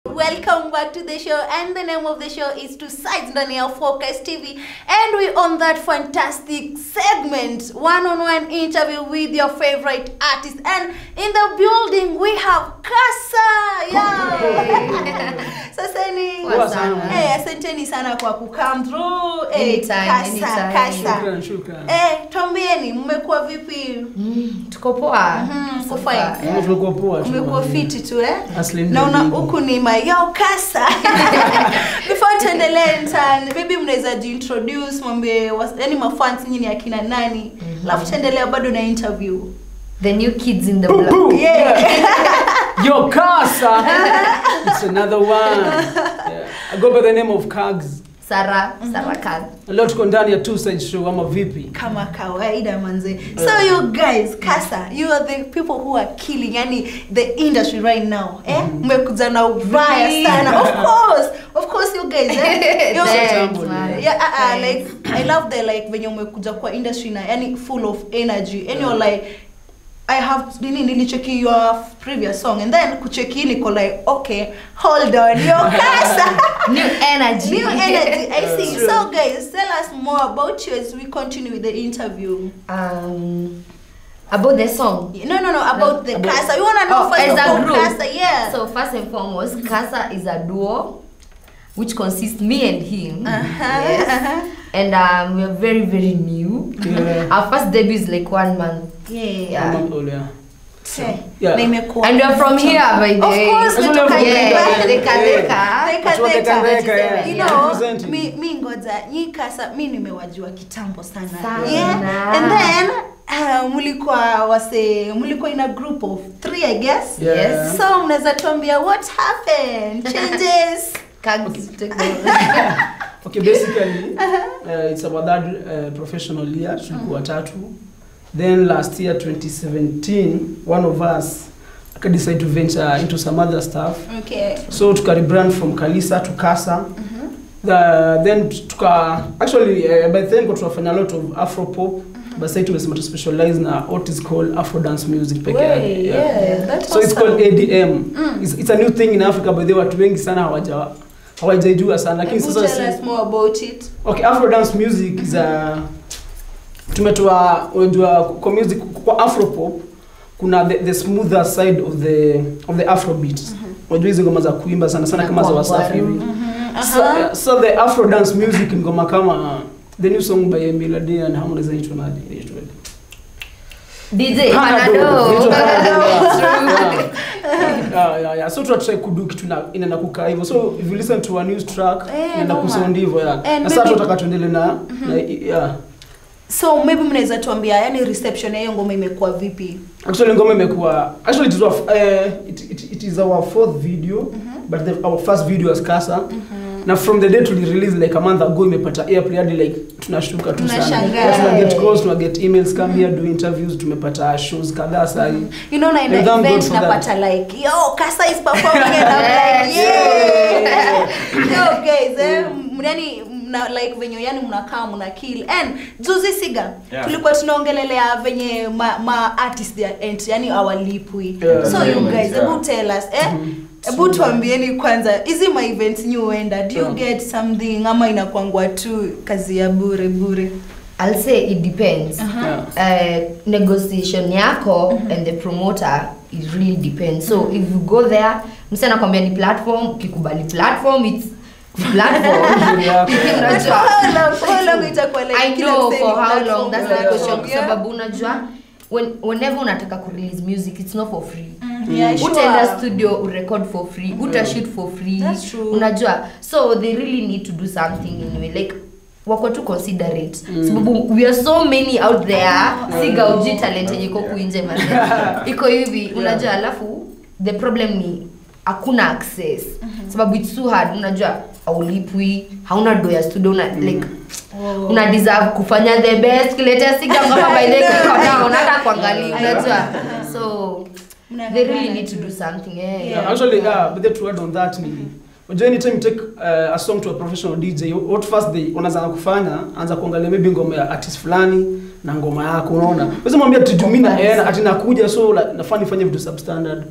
Welcome back to the show, and the name of the show is Two Sides ndani ya Focus TV, and we on that fantastic segment, one-on-one interview with your favorite artist, and in the building we have Kasa. Yeah. Sasa ni Poa sana. eh, asanteni sana kwa kucome through. Eh, Anytime, Kasa, anytime. Kasa. Shukran, shukran. Eh, twambieni mmekuwa vipi? Mm, tuko poa. Mhm, So mko fine. far, Kama yeah. tumekuwa poa tu. umekuwa fiti tu eh? Aslim naona David. huku ni mayo kasa before tuendelee ntan maybe mnaweza jiintroduce mwambie was- yani mafans nyinyi ni akina nani alafu tuendelea bado na interview The new kids in the Boom, block. boom. yeah. Yo, Kasa! it's another one. Yeah. I go by the name of Kags. Sarah, Sarah Khan. Leo tuko ndani ya Two Side Show ama vipi? kama kawaida manze so you guys kasa you are the people who are killing yani the industry right now eh mmekuja na ubaya sana of course of course you guys eh Yo- Thanks, Tambo, man. yeah, uh, uh, Thanks. like I love the like venye umekuja kwa industry na yani full of energy and you're like I have nini nilicheki your previous song and then kucheki hii niko like okay hold on yo kasa New energy. new energy I see True. so guys tell us more about you as we continue with the interview Um, about the song. no no no about the About- kasa we want to know Oh, first as of a all group. kasa yeah So first and foremost, Kasa is a duo, which consists me and him. uh-huh, Yes. uh-huh. And um, we are very very new. Yeah. Our first debut is like one month. yeah Yeah. Oh, yeah. Okay. Yeah. na imekuwa And we are from here by the Of way. course, That's kutoka what I'm Yeah, saying. Deka Deka. Deka Watu wa Deka. Deka Deka, yeah. You Yeah. know, Representing. mi, mi ngoja nyi kasa mi nimewajua kitambo sana, Sana. Yeah. and then uh, mlikuwa wase mlikuwa in a group of three i guess Yeah. Yes. so mnaweza tuambia what happened changes Kags take over. Okay, basically, uh, it's our third uh, professional year. Tulikuwa tatu. Then last year, 2017, one of us decide to venture into some other stuff. okay So tuka rebrand from Kalisa to Kasa. The, then tuka actually uh, by then kwa tunafanya a lot of afro pop but sasa tumesema to specialize na what is called afro dance music peke Way, yake. yeah, that's So it's awesome. called ADM. Mm. It's, it's a new thing in Africa but they watu wengi sana hawaja hawajaijua sana lakini Hebu sasa tell si- us more about it Okay, Afro dance music is a tumetoa unajua kwa music kwa Afro pop kuna the, the smoother side of the of the Afro beat. Unajua hizo ngoma za kuimba sana sana kama za Kwa Wasafi ngwaru. hivi. Mhm, So, aha. uh, so the Afro dance music ni ngoma kama the new song by Emily Ade and Harmonize inaitwa nani? Inaitwa DJ Panado. Panado. Inaitwa Panado, True. yeah. Yeah, yeah, yeah. So tunatry kudu kitu na inaenda kukaa hivyo. So if you listen to a new track Eh, inaenda noma. kusound hivyo yeah. And Na sasa maybe- tunataka tuendelee na na yeah. so maybe mnaweza tuambia yani reception ya hiyo ngoma imekuwa vipi Actually ngoma imekuwa actually it is our, uh, it, it, it is our fourth video but the, our first video as Kasa na from the day tuli release like a month ago imepata airplay hadi like tunashtuka tu sana Tunashangaa. Yeah, tuna get calls tuna get emails come here do interviews tumepata shows kadhaa sasa hivi you know naenda And thank God event for that. napata like yo kasa is performing and I'm like yeah yo guys eh m- yani mna like venye yani mnakaa mna kill and juzi siga Yeah. tulikuwa tunaongelelea venye ma, ma artist their ent yani awalipwi Yeah. so you Yeah. guys hebu tell us eh hebu tuambieni kwanza hizi ma events nyi huenda do you Yeah. get something ama inakwangwa tu kazi ya bure bure I'll say it depends. Yeah. Uh, negotiation yako and the promoter it really depends. So if you go there, msana anakwambia ni platform, ukikubali platform it's platform. Yeah. Unajua, How long- how long itakuwa like I kila know msee for ni how platform, long that's the yeah. question kwa Yeah. sababu unajua when, whenever unataka kurelease music it's not for free Yeah, sure. utaenda studio urecord for free utashoot for free That's true. unajua so they really need to do something anyway like wako tu considerate sababu we are so many out there siga uji talent yenye iko kuinje man iko hivi unajua alafu the problem ni hakuna access sababu it's too hard unajua aulipwi hauna do ya studio una like Oh. una deserve kufanya the best kiletea siga ngoma by the iko down hata kuangalia unajua so they really need to do something yeah, Yeah. Yeah, actually, yeah, but the to add on that ni unajua anytime you take uh, a song to a professional DJ what first they unaanza kufanya anza kuangalia maybe ngoma ya artist fulani na ngoma yako unaona wewe mwambia tujumi na yeye ati nakuja so like, nafaa nifanye vitu substandard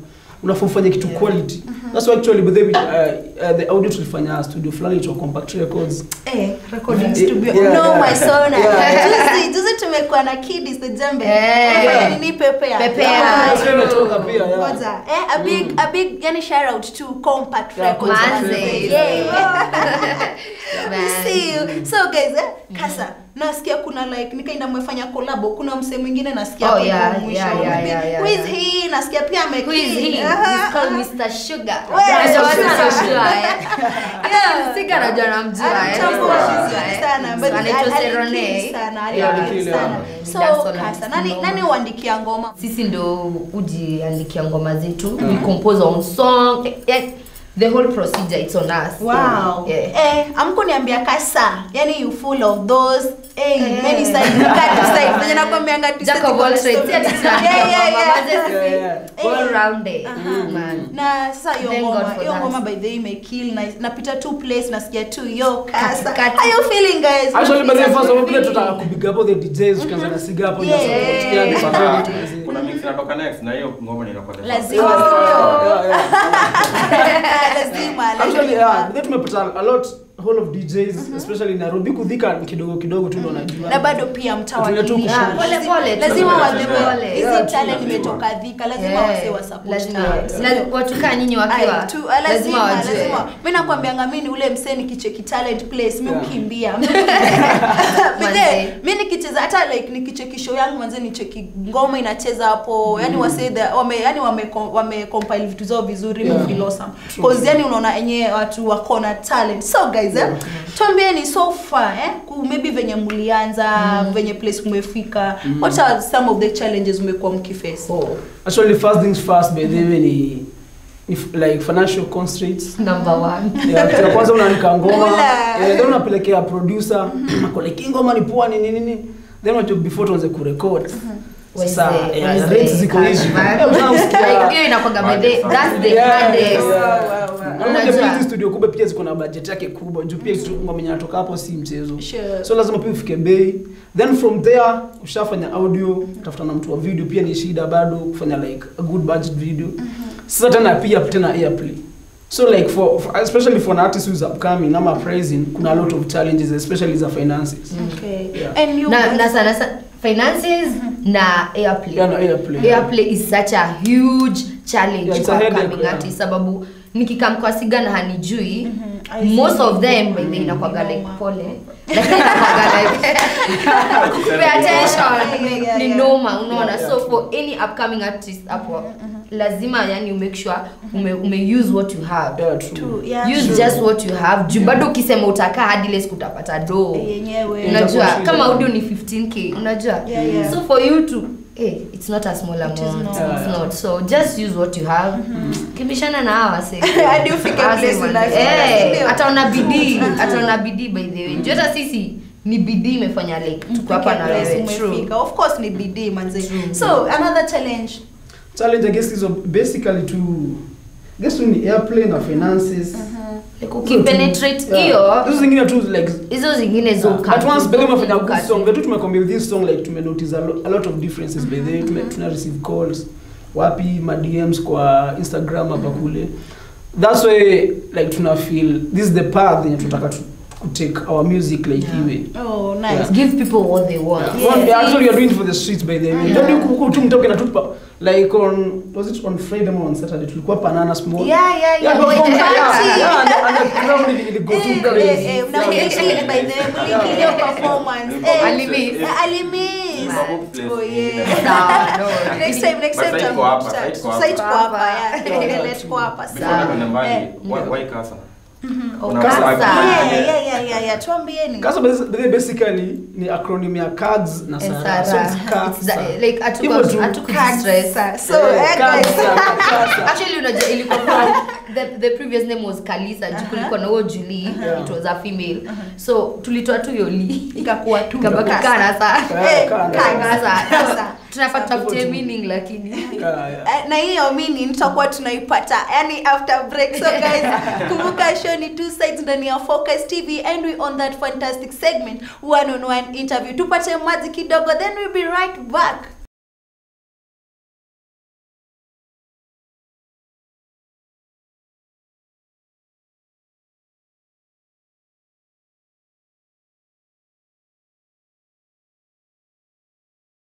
unafaa ufanye kitu quality that's why actually but then we, uh, uh, the audio tulifanya studio fulani itwa compact records Eh, recording Yeah, studio. yeah, no, yeah. my son. Yeah. Juzi, juzi tumekuwa na Kiddies the Jembe. Eh. Wanafanya nini pepea? Pepea. Yeah. That's why imetoka pia yeah. Ngoja. Eh, a big a big yani shout out to Compact Yeah, Records. Compact manze. Records. Yeah. Man. We see you. So guys, eh, kasa nasikia kuna like nikaenda mmefanya collabo kuna msee mwingine nasikia Oh, hapo yeah, hivyo mwisho. yeah, yeah, yeah, yeah, Who is yeah. he? Nasikia pia ame Who is he? Aha. He's called Mr. Sugar. Well, Unajua watu Sugar. wanamjua, eh? Yeah, Sika anajua namjua, eh. Anamtambua Mr. vizuri Sugar, eh. sana, but Anaitwa ali- Serone. alikill sana, Yeah, alikill alikill, sana. yeah. So, That's all kasa, I'm nani saying. nani huandikia ngoma? sisi ndo hujiandikia ngoma zetu we compose our own song Eh, eh, the whole procedure it's on us Wow. yeah. Eh, amkuniambia kasa. Yani you full of those eh, Eh. many sides, cut to side. Venye nakwambianga tu Jack sisi of all kuna trades. story. Yeah, sisi tunaandika Yeah, yeah, ngoma, yeah. maze sisi Yeah, yeah. all rounded, Aha. man. na sasa hiyo Thank God ngoma for hiyo that. ngoma by the way imekill na napita tu place nasikia tu yo kasa Katikati. how you feeling guys Actually, by the way, That's first of all, pia really- tutaka kupiga hapo the DJs tukianza na siga hapo Yeah. na support. Yeah, this Kuna- is very interesting. kuna mix inatoka next na hiyo ngoma ninakuwa the first. Lazima. Yeah, yeah. lazima Actually, lazima. yeah, then tumepata a lot whole of DJs especially Nairobi kudhika kidogo kidogo tu ndo najua. na bado pia mtawakilisha Tunaenda tu pole pole tu. lazima Pole waseme pole. hizi Yeah, talent lazima. imetoka dhika lazima Yeah. wase wa support Lazima- talent. lazima- watu kaa nyinyi wakiwa Ai, tu- ah, lazima lazima wajue lazima mi nakwambianga mi ni ule msee nikicheki talent place mi Yeah. ukimbia Manze. mi nikicheza hata like nikicheki show yangu manze nicheki ngoma inacheza hapo yani wase the- wame yani wame wame compile vitu zao vizuri Yeah. yeah. feel awesome cause yani unaona enyewe watu wako na talent so guys eh tuambieni so far eh ku- maybe venye mlianza venye place mmefika what are some of the challenges mmekuwa mkiface Oh, Actually, first things first, by the way, ni ni f- like financial constraints. number one Yeah, kitu ya kwanza unaandika ngoma, Ula. eh, then unapelekea producer, ako like "Hii ngoma ni poa nini nini. Then unajua before tuanze kurecord. Sasa Wazee, yeah, wazee, rates ziko hizi. man. Eh, unasikia- Like, hiyo inakuwaga by the- that's the Yeah, hardest. yeah. Wow, wow, wow. Na unajua Unajua. pia hizi studio kubwa pia ziko na budget yake kubwa juu pia kitu ngoma yenye inatoka hapo si mchezo Sure. so lazima pia ufike bei then from there ushafanya audio tafuta na mtu wa video pia ni shida bado kufanya like a good budget video sasa tena pia tena airplay so like for, for especially for an artist who is upcoming ama praising kuna a lot of challenges especially za finances Okay. Yeah. And you na, guys- na sana sana finances na airplay yeah, no, airplay airplay is such a huge challenge Yeah, it's kwa a headache, upcoming yeah. artist sababu nikikam kwa siga na hanijui I see. most of them by the way inakwaga like Noma. pole lakini inakwaga like pay attention Yeah, yeah, ni yeah. noma unaona Yeah, yeah, so true. for any upcoming artist hapo lazima yani you make sure ume, ume use what you have yeah, true. True, yeah. use True. just what you have juu bado ukisema utakaa hadi less kutapata do yenyewe Itakuwa unajua shida. kama audio ni 15k unajua Yeah, yeah. so for you to hey, it's not a small amount is not. it's Yeah. not so just use what you have kimbishana na hawa wase Hadi ufike Hawa place wase wana- unafika, Eh, ndio? ataona bidii ataona bidii by the way juu hata sisi ni bidii imefanya like tuko hapa na Place wewe true umefika. of course ni bidii manze True. so another challenge challenge i guess is basically to I guess tu ni airplay na finances like ukipenetrate Yeah. hiyo hizo zingine tu like hizo zingine zo But once Bele umefanya Look good at song, it. vetu tumekwambia with this song like tume notice a, lo, a lot of differences by the way tume, tuna receive calls wapi ma DMs kwa Instagram hapa kule that's why like tuna feel this is the path yenye tunataka tu ku take our music like Yeah. iwe oh nice Yeah. give people what they want Yeah. Yes. One, actually you're doing it for the streets by the way Yeah. ndio huku tu mtoke na tupa like on was it on Friday or on Saturday tulikuwa Banana Small yeah yeah yeah Yeah, Wait, perform- yeah, party. yeah, and- and the crowd ili- ili go too Eh, crazy. eh, eh, mna- Yeah. mlikili by the way, mlikili hiyo performance. Eh, Alimiss. eh, alimiss. Place Oh, ingine. yeah. Sawa, no. Next time, next But time site tuta- iko hapa, tuta- site iko hapa. site iko hapa, Hapa. yeah. Yeah, Let's go hapa, Before sawa. tuende mbali, Eh. why- why Kasa? Oh, Una- Kasa. Yeah, Yeah. yeah, yeah, yeah, yeah. tuambieni Kasa basi- basically ni acronym ya cards na And Sara. So Sarah. it's cards, It's the- Sara. like hatuko- Hivyo tu. hatuku Cards, distress. sir. so Eh, eh, cards, guys Sara, Kasa. actually unajua ilikuwa from the, the previous name was kalisa uh kulikuwa na huo julie Yeah. it was a female so tulitoa tu yoli ikakuwa tu ikabaki Kasa. kana sa Eh, Eh, Kasa. Kasa. Kasa. tunafaa tutafutie tu. meaning lakini Yeah, yeah. Eh, na hiyo mini tutakuwa tunaipata yani after break so guys kumbuka show ni two sides ndani ya focus tv and we on that fantastic segment one on one interview tupate maji kidogo then we'll be right back